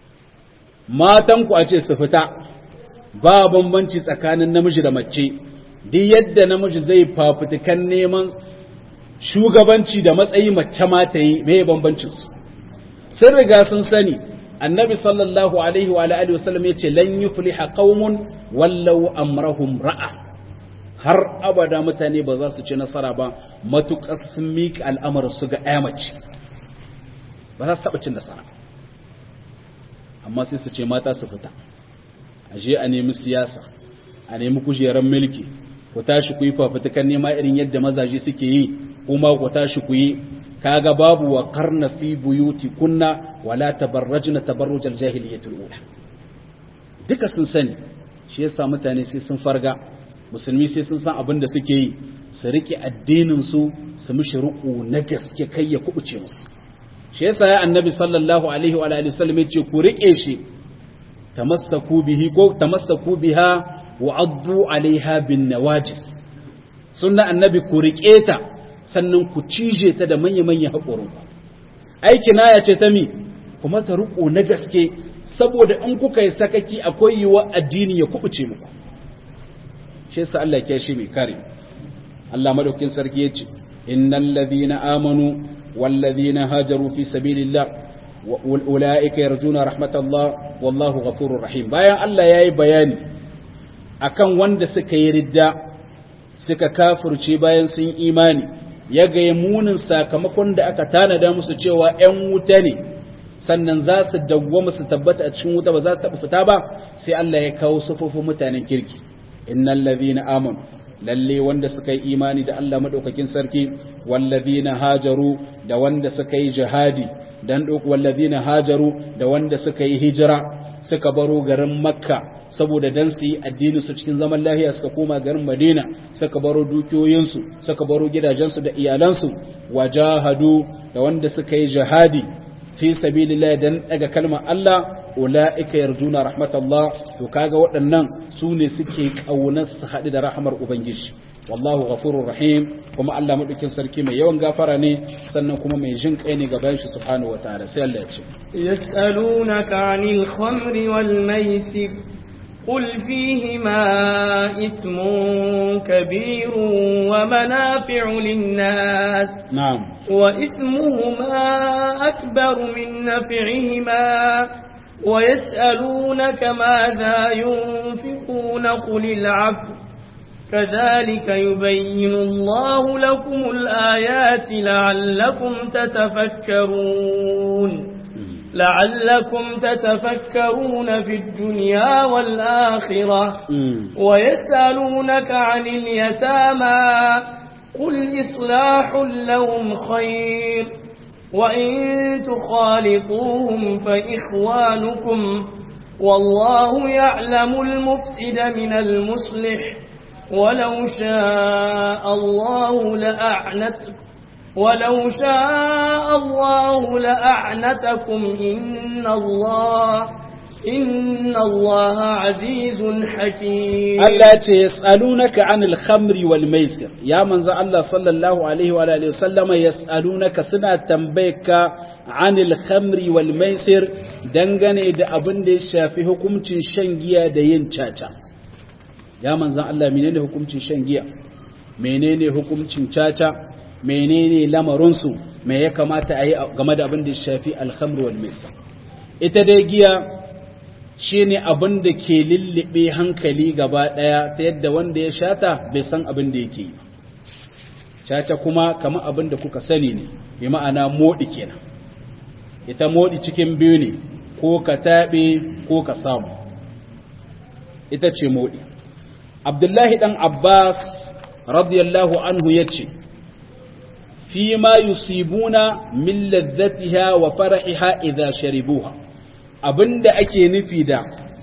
matan ku a ce su fita ba bambanci tsakanin namiji da mace duk yadda namiji zai fafutukan neman shugabanci da matsayi mace ma ta yi mai bambancin su sun riga sun sani annabi sallallahu alaihi wa alihi wasallam ya ce lan yufliha qaumun wallau amrahum ra'a har abada mutane ba za su ci nasara ba matuƙar sun miƙa al'amarin su ga mace ba za su taɓa cin nasara amma sai su ce mata su fita a je a nemi siyasa a nemi kujerar mulki ku tashi ku yi fafutukan nema irin yadda mazaje suke yi kuma ku tashi ku yi kaga babu wa karna fi buyuti kunna wala tabarrajna tabarrujal jahiliyatul ula duka sun sani shi yasa mutane sai sun farga musulmi sai sun san abin da suke yi su rike addinin su su mishi ruku na gaske kai ya kubuce musu shi yasa ya annabi sallallahu alaihi wa alihi wasallam yace ku rike shi tamassaku bihi ko tamassaku biha wa addu alaiha bin nawajis sunna annabi ku rike ta sannan ku cije ta da manya manya haƙorin ku aiki na ya ce ta mi kuma ta ruku na gaske saboda in kuka yi sakaki akwai yiwa addini ya kubuce muku shi yasa Allah ya shi mai kare Allah madaukin sarki yace innal ladhina amanu wal ladhina hajaru fi sabilillah wa ulaika yarjuna rahmatallah wallahu ghafurur rahim bayan Allah yayi bayani akan wanda suka yi ridda suka kafirce bayan sun imani ya ga munin sakamakon da aka tanada musu cewa ƴan wuta ne sannan za su dawwama su tabbata a cikin wuta ba za su taɓa fita ba sai Allah ya kawo sufufin mutanen kirki innal ladhina amanu lalle wanda suka yi imani da Allah madaukakin sarki wallazina hajaru da wanda suka yi jihadi dan duk wallazina hajaru da wanda suka yi hijira suka baro garin makka saboda dan su yi addinin su cikin zaman lahiya suka koma garin madina suka baro dukiyoyinsu suka baro gidajensu da iyalansu wajahadu da wanda suka yi jihadi fi sabilillah dan daga kalmar Allah ula'ika yarjuna rahmatallah to kaga waɗannan su ne suke ƙaunar su haɗu da rahamar ubangiji wallahu ghafurur rahim kuma Allah madaukin sarki mai yawan gafara ne sannan kuma mai jin kai ne gaban shi subhanahu wataala sai Allah ya ce yas'alunaka 'anil khamri wal maisir قل فيهما إثم كبير ومنافع للناس نعم وإثمهما أكبر من نفعهما ويسألونك ماذا ينفقون قل العفو كذلك يبين الله لكم الآيات لعلكم تتفكرون لعلكم تتفكرون في الدنيا والآخرة ويسألونك عن اليتامى قل إصلاح لهم خير وإن تخالطوهم فإخوانكم والله يعلم المفسد من المصلح ولو شاء الله لأعنتكم ولو شاء الله لأعنتكم إن الله إن الله عزيز حكيم Allah ce yas'alunaka 'anil khamri wal maisir ya manzo Allah sallallahu alaihi wa alihi wasallama yas'alunaka suna tambayaka 'anil khamri wal maisir dangane da abin da ya shafi hukuncin shan giya da yin caca ya manzo Allah menene hukuncin shan giya menene hukuncin caca menene lamarin su me ya kamata a yi game da abin da ya shafi al khamri wal maisir ita dai giya shi ne abin da ke lullube hankali gaba ɗaya ta yadda wanda ya shata bai san abin da yake yi caca kuma kama abin da kuka sani ne bi ma'ana moɗi kenan ita moɗi cikin biyu ne ko ka taɓe ko ka samu ita ce moɗi abdullahi ɗan abbas radiyallahu anhu ya ce fi ma yusibuna min ladzatiha wa fara'iha idza sharibuha abinda ake nufi da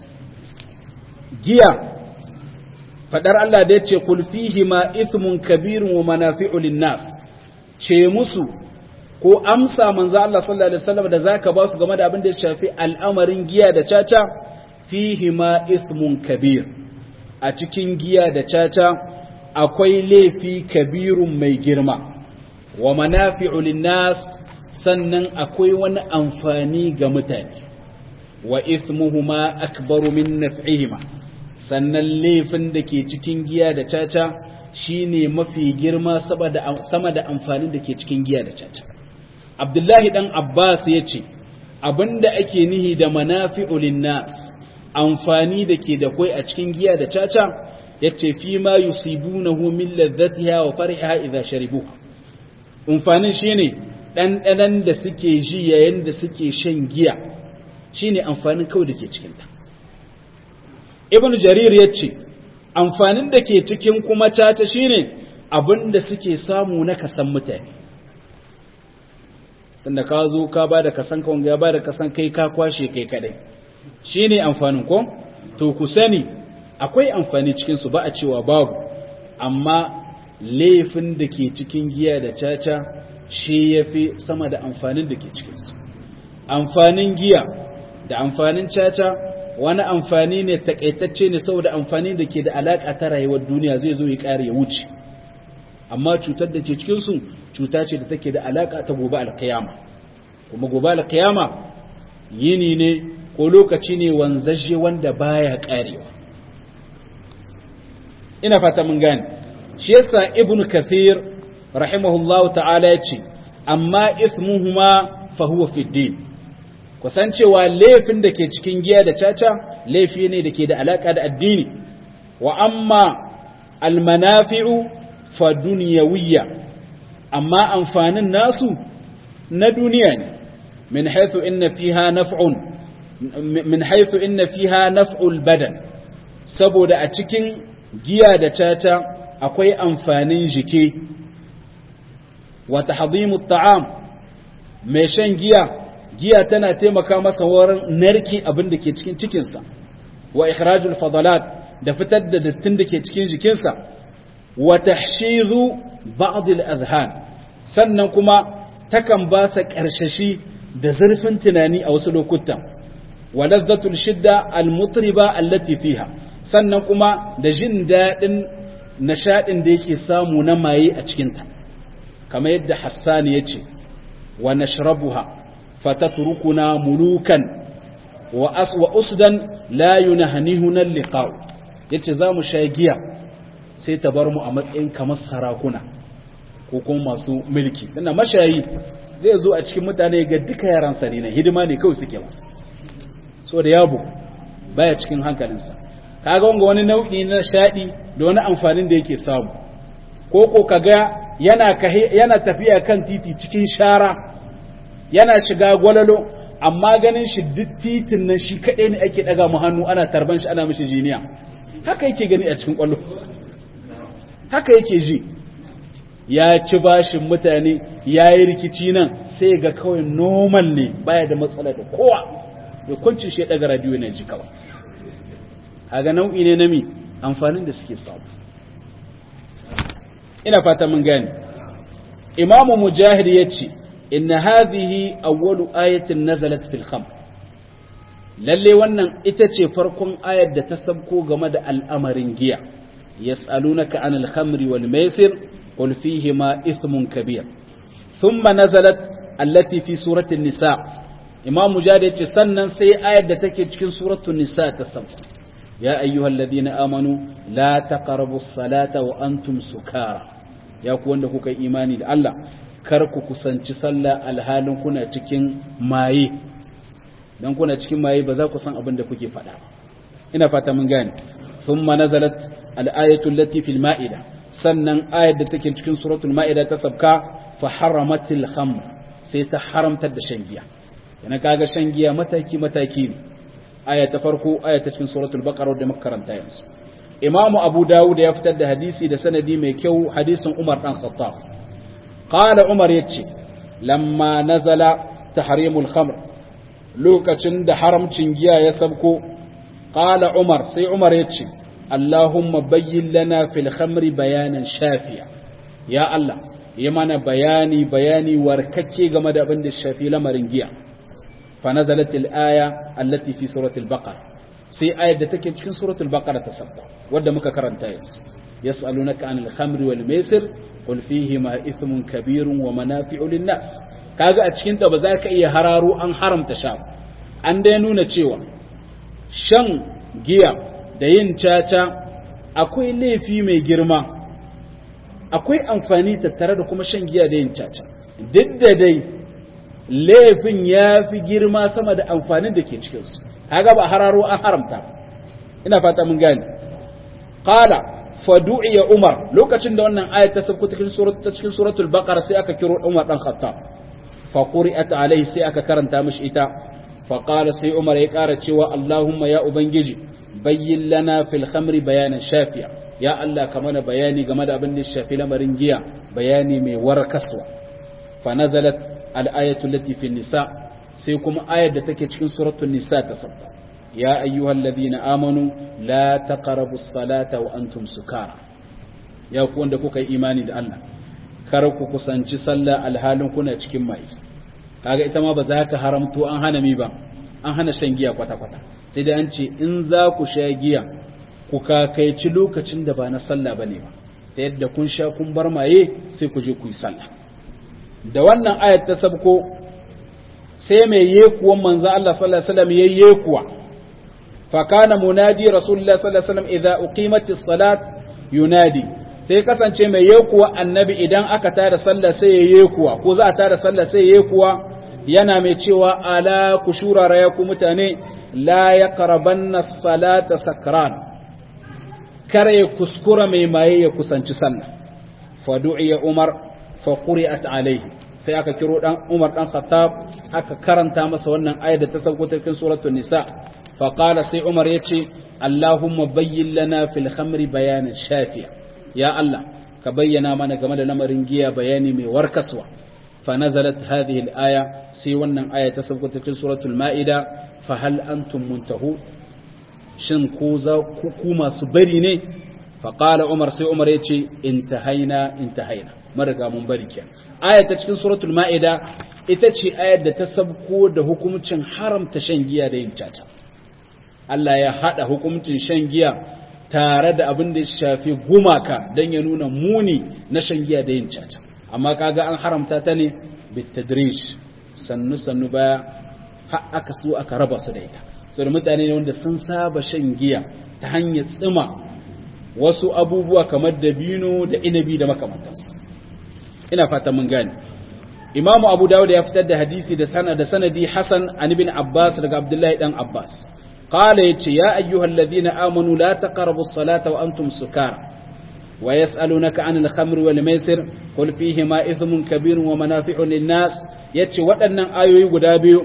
giya fadar Allah da ya ce kulfihi ma ithmun kabirun wa manafi'u linnas ce musu ko amsa manzo Allah sallallahu alaihi wasallam da zaka ba su game da abin da ya shafi al'amarin giya da caca fihi ma ithmun kabir a cikin giya da caca akwai laifi kabirun mai girma wa manafi'u linnas sannan akwai wani amfani ga mutane wa ismuhuma akbaru min naf'ihima sannan laifin da ke cikin giya da caca shine mafi girma sama da amfanin da ke cikin giya da caca abdullahi dan abbas ya ce abinda ake nihi da manafi'u linnas amfani da ke da kwai a cikin giya da caca yace fi ma yusibunahu min ladzatiha wa fariha idza sharibu amfanin shine ɗanɗanan da suke ji yayin da suke shan giya shine amfanin kawai da ke cikin ta ibn jarir yace amfanin da ke cikin kuma caca shine abinda suke samu na kasan mutane tunda ka zo ka ba da kasan ka wanga ya ba da kasan kai ka kwashe kai kadai shine amfanin ko to ku sani akwai amfani cikin su ba a cewa babu amma laifin da ke cikin giya da caca shi yafi sama da amfanin da ke cikin su amfanin giya da amfanin caca wani amfani ne takaitacce ne saboda amfani da ke da alaka ta rayuwar duniya zai zo ya kare ya wuce amma cutar da ke cikinsu cuta ce da take da alaka ta gobe alkiyama kuma gobe alkiyama yini ne ko lokaci ne wanzaje wanda baya karewa ina fata mun gane shi yasa ibnu kathir rahimahullahu ta'ala yace amma ismuhuma fa huwa fi din kusancewa laifin da ke cikin giya da caca laifi ne da ke da alaka da addini wa amma almanafi'u fa duniyawiyya amma amfanin nasu na duniya ne min haythu inna fiha naf'un min haythu inna fiha naf'ul badan saboda a cikin giya da caca akwai amfanin jiki wa tahdhimu at'am mai shan giya giya tana taimaka masa wurin narki abin da ke cikin cikinsa wa ikhrajul fadalat da fitar da dattin da ke cikin jikinsa wa tahshizu ba'd al-adhan sannan kuma takan ba sa karshashi da zurfin tunani a wasu lokutan wa lazzatul shidda al-mutriba allati fiha sannan kuma da jin dadin nishadin da yake samu na maye a cikinta kamar yadda Hassan ya ce wa nashrabuha fatatrukuna mulukan wa as wa usdan la yunahnihuna liqa yace zamu sha giya sai ta bar mu a matsayin kamar sarakuna ko kuma masu mulki tana mashayi zai zo a cikin mutane ga duka yaran sa ne hidima ne kawai suke masa so da yabo baya cikin hankalinsa kaga wanga wani nau'i na shadi da wani amfanin da yake samu ko ko kaga yana yana tafiya kan titi cikin shara yana shiga gwalalo amma ganin shi duk titin nan shi kaɗai ne ake ɗaga mu hannu ana tarban shi ana mishi jiniya haka yake gani a cikin ƙwallo haka yake ji ya ci bashin mutane ya yi rikici nan sai ga kawai normal ne baya da matsala da kowa ya kwanci shi ya ɗaga radiyo na ji kawai haga nau'i ne na mi amfanin da suke samu ina fata mun gane imamu mujahid ya ce إن هذه أول آية نزلت في الخمر lalle wannan ita ce farkon ayar da ta sabko game da al'amarin giya yas'alunaka anil khamri wal maisir qul fihima ithmun kabir thumma nazalat allati fi suratul nisa imam mujahid yace sannan sai ayar da take cikin suratul nisa ta sabko ya ayyuhalladhina amanu la taqrabus salata wa antum sukara ya ku wanda kuka imani da Allah kar ku kusanci sallah alhalin kuna cikin maye dan kuna cikin maye ba za ku san abin da kuke faɗa ina fata mun gane thumma nazalat al-ayatu allati fil ma'ida sannan ayat da take cikin suratul ma'ida ta sabka fa haramatil khamr sai ta haramtar da shan giya yana kaga shan giya mataki mataki ne aya ta farko aya ta cikin suratul baqara da muka karanta yanzu imamu abu dawud ya fitar da hadisi da sanadi mai kyau hadisin umar dan khattab قال عمر يتشي لما نزل تحريم الخمر لوكacin da haramcin giya ya sabko qala umar sai umar yace allahumma bayyin lana fil khamri bayanan shafiya ya allah yi mana bayani bayani warkacce game da abin da shafi lamarin giya fa nazalat al aya allati fi surati al baqara sai ayat da take cikin suratul baqara ta sabko wanda muka karanta yanzu yas'alunaka anil khamri wal maisir qul fihima ithmun kabirun wa manafi'u lin-nas kaga a cikin ta ba za ka iya hararo an haramta sha an dai nuna cewa shan giya da yin caca akwai laifi mai girma akwai amfani tattare da kuma shan giya da yin caca duk da dai laifin ya fi girma sama da amfanin da ke cikinsu kaga ba hararo an haramta ina fata mun gane qala fadu'iya umar lokacin da wannan ayat ta sabku cikin surat ta cikin suratul baqara sai aka kiro umar dan khattab fa quri'at alaihi sai aka karanta mishi ita fa qala sai umar ya kara cewa allahumma ya ubangiji bayyin lana fil khamri bayanan shafiya ya allah ka mana bayani game da abin da shafi lamarin giya bayani mai warkaswa fa nazalat al ayatu allati fi nisa sai kuma ayar da take cikin suratul nisa ta sabba ya ayyuhal ladina amanu la taqrabu as-salata wa antum sukara ya ku wanda kuka yi imani da Allah kar ku kusanci sallah alhalin kuna cikin mai kaga ita ma ba za ka haramto an hana mi ba an hana shan giya kwata kwata sai dai an ce in za ku sha giya ku kakaici lokacin da ba na sallah bane ba ta yadda kun sha kun bar maye sai ku je ku yi sallah da wannan ayat ta sabko sai mai yekuwan manzo Allah sallallahu alaihi wasallam yayyekuwa فكان منادي رسول الله صلى الله عليه وسلم إذا أقيمت الصلاة ينادي sai kasance mai yekuwa annabi idan aka tada sallah sai ya yekuwa ko za a tada sallah sai ya yekuwa yana mai cewa ala ku shurara ya ku mutane la ya karabanna salata sakran kar ya kuskura mai maye ya kusanci sallah fa du'iya umar fa quri'at alayhi sai aka kiro dan umar dan khattab aka karanta masa wannan ayat da ta sauko cikin suratul nisa فقال سي عمر يتي اللهم بين لنا في الخمر بيانا شافيا يا الله كبينا من game da lamarin giya bayani mai warkaswa فنزلت هذه الآية سي wannan aya ta sauko cikin suratul maida fa hal antum muntahu shin ku za ku masu bari ne fa qala umar sai umar yace intahaina intahaina mariga mun bari kenan aya ta cikin suratul maida ita ce ayar da ta sabko da hukuncin haramta shan giya da yin caca Allah ya haɗa hukuncin shan giya tare da abin da ya shafi gumaka don ya nuna muni na shan giya da yin caca amma kaga an haramta ta ne bitadrish sannu sannu baya har aka so aka raba su da ita so da mutane ne wanda sun saba shan giya ta hanyar tsima wasu abubuwa kamar dabino da inabi da makamantansu ina fata mun gane imamu abu dawud ya fitar da hadisi da sanadi hasan an ibn abbas daga abdullahi dan abbas قال يتي يا أيها الذين آمنوا لا تقربوا الصلاة وأنتم سكارى ويسألونك عن الخمر والميسر قل فيهما إثم كبير ومنافع للناس يتي وأن آيوي قدابيو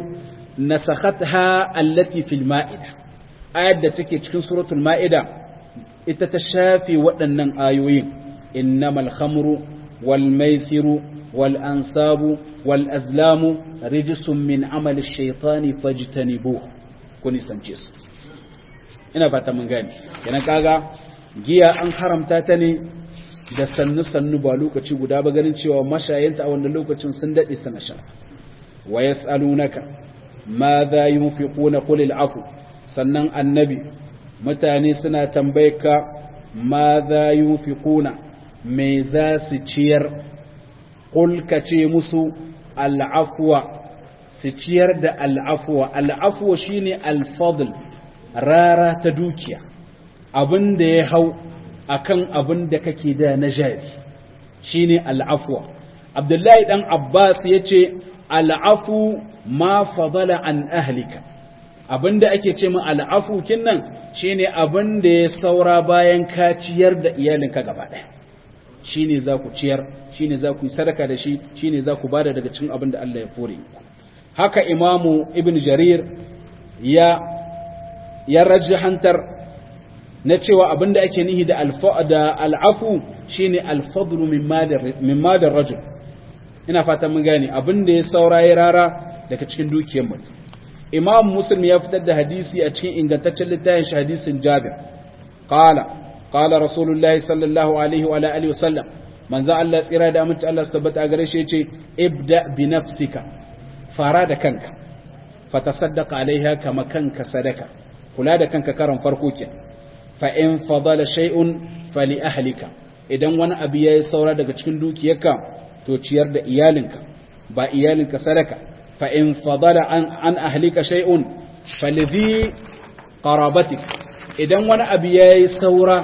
نسختها التي في المائدة آية تكي تكون سورة المائدة إتتشافي وأن آيوي إنما الخمر والميسر والأنساب والأزلام رجس من عمل الشيطان فاجتنبوه ko nisance su ina fata mun gane kenan kaga giya an haramta ta ne da sannu sannu ba lokaci guda ba ganin cewa mashayanta a wannan lokacin sun dade sana sha wa yasalunaka ma za yunfiquna qul al'afu sannan annabi mutane suna tambayka ma za yunfiquna me za su ciyar qul ka ce musu al'afwa su ciyar da al'afuwa al'afuwa shine alfadl rara ta dukiya abin da ya hau akan abin da kake da na jari shine al'afuwa abdullahi dan abbas ya ce al'afu ma fadala an ahlika abin da ake ce min al'afu kinnan shine abin da ya saura bayan ka ciyar da iyalinka gaba ɗaya shine za ku ciyar shine za ku yi sadaka da shi shine za ku bada daga cikin abin da Allah ya fore ku haka imamu ibn jarir ya ya rajahantar na cewa abinda ake nihi da al'afu shine alfadlu mimma da rajul ina fatan mun gane abinda ya saurayi rara daga cikin dukiyar mutum imam muslim ya fitar da hadisi a cikin ingantaccen littafin shi hadisin jabir qala qala rasulullahi sallallahu alaihi wa alihi wasallam manzo Allah tsira da aminci Allah su tabbata gare shi yace ibda bi nafsika fara da kanka fatasaddaqa alaiha kama kanka sadaka kula da kanka karan farko ke fa in fadala shay'un fali ahlika idan wani abu yayi saura daga cikin dukiyarka to ciyar da iyalinka ba iyalinka sadaka fa in fadala an an ahlika shay'un falidhi qarabatik idan wani abu ya yi saura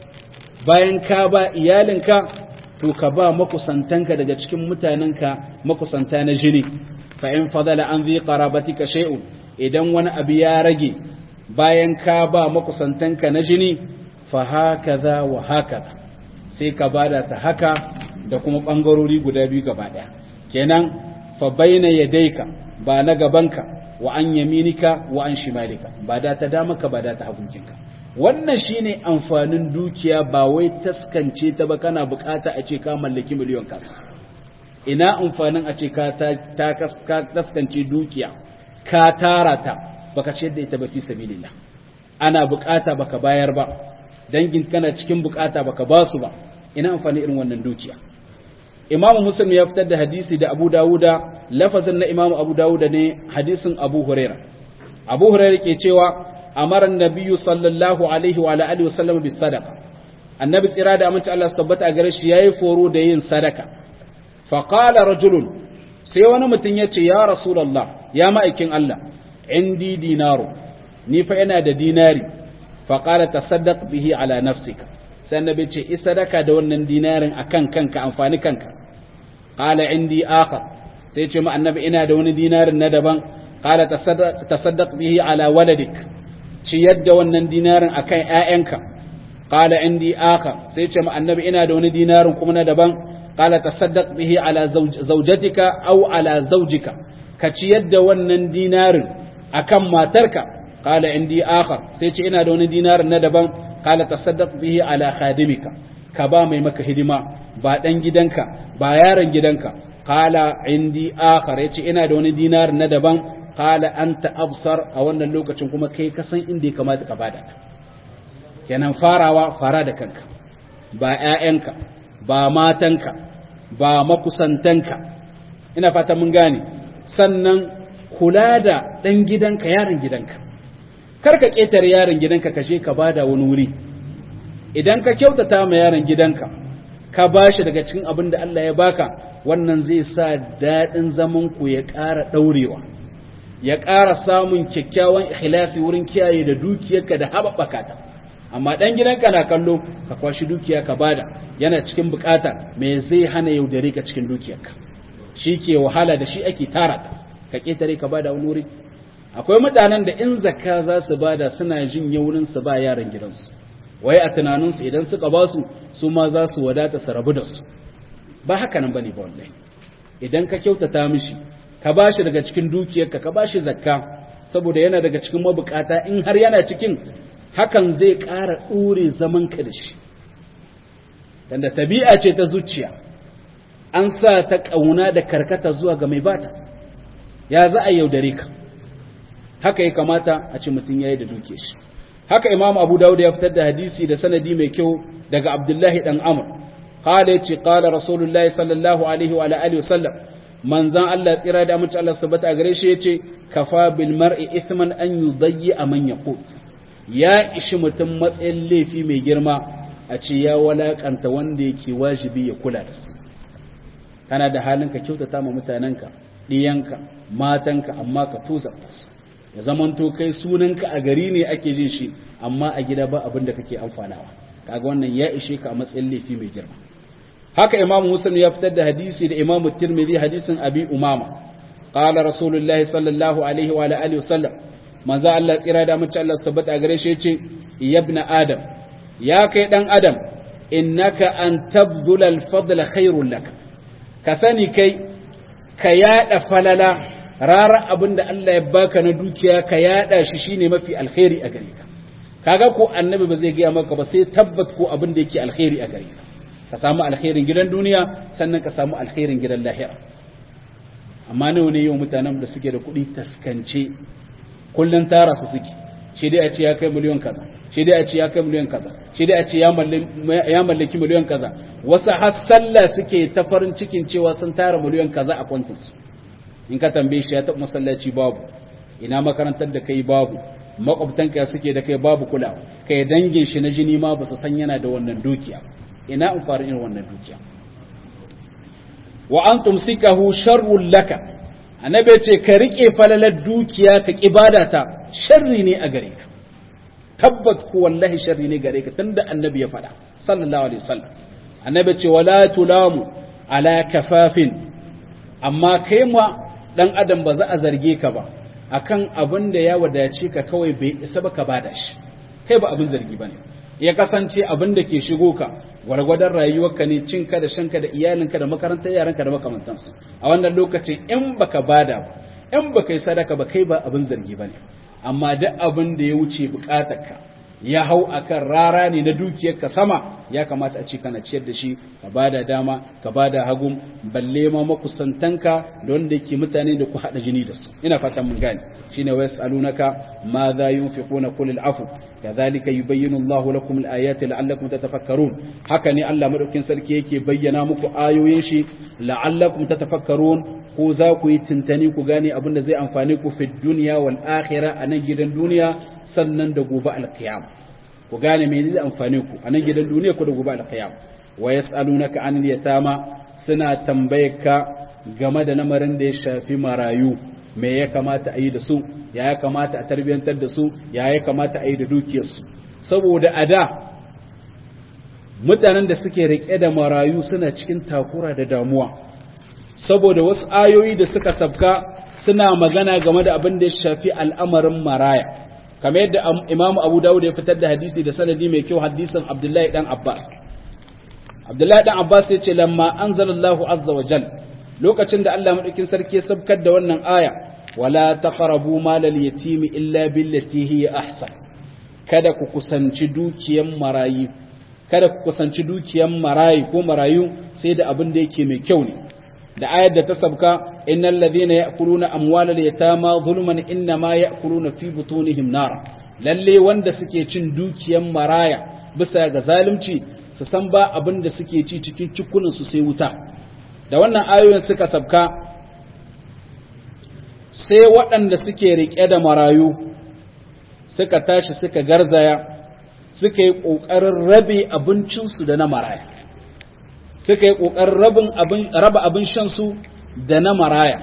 bayan ka ba iyalinka to ka ba makusantanka daga cikin mutanenka makusanta na jini fa in fadala an zai qarabatika shay'un idan wani abu ya rage bayan ka ba makusantanka na jini fa hakaza wa hakaza sai ka bada ta haka da kuma bangarori guda biyu gaba daya kenan fa baina yadayka ba na gabanka wa an yaminika wa an shimalika ba da ta damaka ba da ta hagunkinka wannan shine amfanin dukiya ba wai taskance ta ba kana bukata a ce ka mallaki miliyon kasa ina amfanin a ce ka ta taskance dukiya ka tara ta baka ce da ita ba fi sabilillah ana bukata baka bayar ba dangin kana cikin bukata baka basu ba ina amfani irin wannan dukiya imamu muslim ya fitar da hadisi da abu dawuda lafazin na imamu abu dawuda ne hadisin abu huraira abu huraira ke cewa amara nabiyyu sallallahu alaihi wa alihi wasallam bis sadaqa annabi tsira da aminci Allah su tabbata a gare shi yayi foro da yin sadaka fa qala rajulun sai wani mutum yace ya rasulullah ya ma'aikin Allah indi dinaru ni fa ina da dinari fa qala tasaddaq bihi ala nafsika sai annabi ce is sadaka da wannan dinarin akan kanka amfani kanka qala indi akhar sai ce ma annabi ina da wani dinarin na daban qala tasaddaq bihi ala waladik ciyar da wannan dinarin akan ƴaƴanka qala indi akhar sai ce ma annabi ina da wani dinarin kuma na daban qala tasaddaq bihi ala zawjatika aw ala zawjika ka ciyar da wannan dinarin akan matarka qala indi akhar sai ce ina da wani dinarin na daban qala tasaddaq bihi ala khadimika ka ba mai maka hidima ba dan gidanka ba yaron gidanka qala indi akhar yace ina da wani dinarin na daban qala anta absar a wannan lokacin kuma kai ka san inda ya kamata ka bada kenan farawa fara da kanka ba ƴaƴanka ba matanka ba makusantanka ina fata mun gane sannan kula da ɗan gidanka yaron gidanka kar ka ƙetare yaron gidanka ka je ka bada wani wuri idan ka kyautata ma yaron gidanka ka bashi daga cikin abin da Allah ya baka wannan zai sa daɗin zaman ku ya ƙara ɗaurewa ya ƙara samun kyakkyawan ikhlasi wurin kiyaye da dukiyarka da haɓaɓaka ta amma ɗan gidanka na kallo ka kwashi dukiya ka bada yana cikin bukata me zai hana yaudare ka cikin dukiyarka shi ke wahala da shi ake tara ta ka ƙetare ka bada wani wuri akwai mutanen da in zakka za su bada suna jin yaunin su ba yaran gidansu wai a tunaninsu idan suka ba su su ma za su wadata su rabu da su ba haka nan bane ba wallahi idan ka kyautata mishi ka bashi daga cikin dukiyarka ka bashi zakka saboda yana daga cikin mabukata in har yana cikin hakan zai ƙara ɗure zaman ka da shi tanda tabi'a ce ta zuciya an sa ta ƙauna da karkata zuwa ga mai bata ya za a yaudare ka haka ya kamata a ce mutum ya yi da duke shi haka imam abu dawud ya fitar da hadisi da sanadi mai kyau daga abdullahi dan amr qala yace qala rasulullahi sallallahu alaihi wa alihi wasallam manzan Allah tsira da amince Allah subhanahu a gare shi yace kafa bil mar'i ithman an yudayyi man yaqut ya ishi mutum matsayin laifi mai girma a ce ya walakanta wanda yake wajibi ya kula da su kana da halin ka kyautata ma mutanenka ɗiyanka matanka amma ka tuzarta su ya zamanto kai sunanka a gari ne ake jin shi amma a gida ba abin da kake amfanawa kaga wannan ya ishe ka a matsayin laifi mai girma haka imamu muslim ya fitar da hadisi da imamu tirmidhi hadisin abi umama qala rasulullahi sallallahu alaihi wa alihi wasallam manzo Allah tsira da mace Allah tabbata a gare shi yace ibna adam ya kai dan adam innaka an tabdula al-fadla khairul lak ka sani kai ka yada falala rara abin da Allah ya baka na dukiya ka yada shi shine mafi alkhairi a gare ka kaga ko annabi ba zai gaya maka ba sai tabbat ko abin da yake alkhairi a gare ka ka samu alkhairin gidan duniya sannan ka samu alkhairin gidan lahira amma nawa ne yau mutanen da suke da kuɗi taskance kullun tara su suke shi dai a ce ya kai miliyon kaza shi dai a ce ya kai miliyon kaza shi dai a ce ya mallaki miliyon kaza wasu har sallah suke ta farin cikin cewa sun tara miliyon kaza a kwantinsu in ka tambaye shi ya taɓa masallaci babu ina makarantar da kai babu makwabtanka suke da kai babu kulawa kai dangin shi na jini ma ba su san yana da wannan dukiya ina amfanin irin wannan dukiya wa an tumsikahu sharrul laka annabi ce ka rike falalar dukiya ka kibada ta sharri ne a gare ka tabbat ku wallahi sharri ne gare ka tunda annabi ya faɗa sallallahu alaihi wasallam annabi ce wala tulamu ala kafafin amma kai ma dan adam ba za a zarge ka ba akan abin da ya wadace ka kawai bai isa ba ka bada shi kai ba abin zargi bane ya kasance abin da ke shigo ka gwargwadon rayuwarka ne cinka da shanka da iyalinka da makarantar yaranka da makamantansu a wannan lokacin in baka bada ba in baka yi sadaka ba kai ba abin zargi bane amma duk abin da ya wuce bukatarka ya hau akan rara ne na dukiyarka sama ya kamata a ce kana ciyar da shi ka bada dama ka bada hagun balle ma makusantanka da wanda yake mutane da ku hada jini da su ina fatan mun gane shine wa yasalunaka ma za yunfiquna qul afu kadhalika yubayyinu Allahu lakum al-ayati la'allakum tatafakkarun haka ne Allah madaukin sarki yake bayyana muku ayoyin shi la'allakum tatafakkarun ko za ku yi tuntani ku gane abin da zai amfani ku fi duniya wal akhira a nan gidan duniya sannan da gobe alqiyam ku gane me zai amfani ku a nan gidan duniya ku da gobe alqiyam wa yasalunaka anil yatama suna tambayarka game da lamarin da ya shafi marayu me ya kamata a yi da su ya ya kamata a tarbiyantar da su ya ya kamata a yi da dukiyarsu saboda a da mutanen da suke rike da marayu suna cikin takura da damuwa saboda wasu ayoyi da suka sabka suna magana game da abin da ya shafi al'amarin maraya kamar yadda imamu abu dawud ya fitar da hadisi da sanadi mai kyau hadisin abdullahi dan abbas abdullahi dan abbas ya ce lamma anzalallahu azza wa jal lokacin da allah madaukin sarki ya sabkar da wannan aya wala taqrabu malal yatimi illa billati hiya ahsan kada ku kusanci dukiyan marayi kada ku kusanci dukiyan marayi ko marayu sai da abin da yake mai kyau ne da ayar da ta sabka innal ladhina ya'kuluna amwalal yatama zulman innama ya'kuluna fi butunihim nar lalle wanda suke cin dukiyan maraya bisa ga zalunci su san ba abin da suke ci cikin cikunan su sai wuta da wannan ayoyin suka sabka sai waɗanda suke riƙe da marayu suka tashi suka garzaya suka yi ƙoƙarin rabe abincinsu da na maraya suka yi ƙoƙarin raba abin shansu da na maraya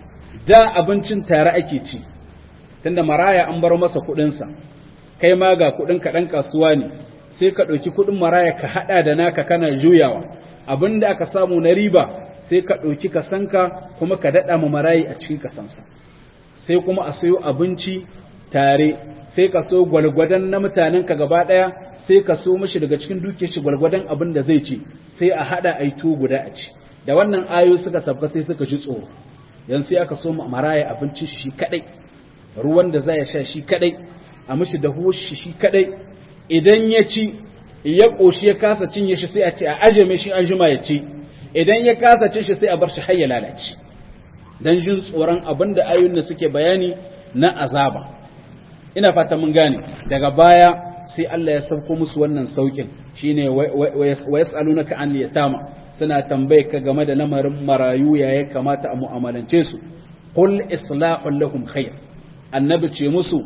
da abincin tare ake ci tunda maraya an bar masa kuɗinsa kai ma ga kuɗin kaɗan kasuwa ne sai ka ɗauki kuɗin maraya ka haɗa da naka kana juyawa abin da aka samu na riba sai ka ɗauki kasanka kuma ka daɗa ma marayi a cikin kasansa sai kuma a sayo abinci tare sai ka so gwalgwadon na mutanenka gaba ɗaya sai ka so mashi daga cikin duke shi gwalgwadon abin da zai ci sai a haɗa a yi guda a ci da wannan ayo suka sabka sai suka ji tsoro yan sai aka so maraya abinci shi kaɗai ruwan da za ya sha shi kaɗai a mishi da shi shi kaɗai idan ya ci ya ƙoshi ya kasa cinye shi sai a ce a aje shi an jima ya ci idan ya kasa cin shi sai a bar shi har ya lalace dan jin tsoron abin da ayoyin da suke bayani na azaba ina fata mun gane daga baya sai Allah ya sauko musu wannan saukin shine wa yasalunaka an yatama suna tambaye ka game da lamarin marayu ya ya kamata a mu'amalance su qul islahul lahum khair annabi ce musu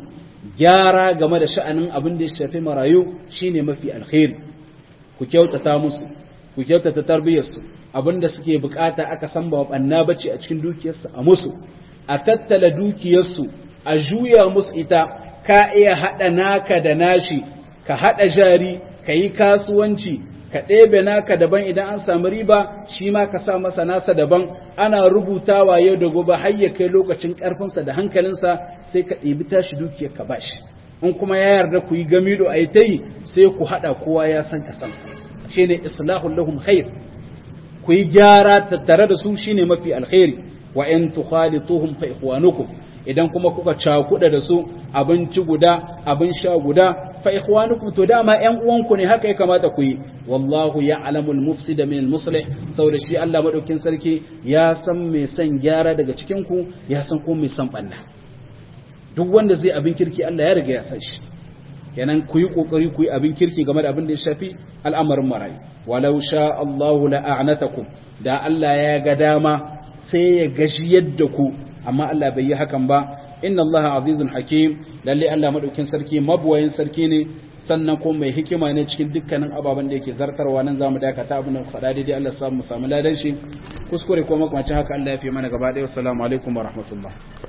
gyara game da sha'anin abin da ya shafi marayu shine mafi alkhairi ku kyautata musu ku kyautata tarbiyyarsu abin da suke bukata aka san ba banna bace a cikin dukiyarsu a musu a tattala dukiyarsu a juya musu ita ka iya haɗa naka da nashi ka haɗa jari ka yi kasuwanci ka ɗebe naka daban idan an samu riba shi ma ka sa masa nasa daban ana rubutawa yau da gobe har ya kai lokacin ƙarfinsa da hankalinsa sai ka ɗebi tashi dukiyar ka bashi in kuma ya yarda ku yi gamido a yi ta yi sai ku haɗa kowa ya san kasansa shi ne islahun lahum khair ku yi gyara tattare da su shine mafi alkhairi wa in tukhalituhum fa ikhwanukum idan kuma kuka cakuda da su abinci guda abin sha guda fa ikhwanukum to dama ƴan uwanku ne haka ya kamata ku yi wallahu ya'lamul mufsida min al-muslih saboda shi Allah madaukin sarki ya san mai san gyara daga cikin ku ya san ko mai san banna duk wanda zai abin kirki Allah ya riga ya san shi kenan ku yi kokari ku yi abin kirki game da abin da ya shafi al'amarin marayi walau sha Allahu la'anatakum da Allah ya ga dama sai ya gashi yadda ku amma Allah bai yi hakan ba inna Allah azizun hakim lalle Allah madaukin sarki mabuwayin sarki ne sannan kuma mai hikima ne cikin dukkanin ababen da yake zartarwa nan zamu dakata abin da faɗa daidai Allah samu samu ladan shi kuskure ko makamacin haka Allah ya fi mana gaba ɗaya assalamu alaikum wa rahmatullah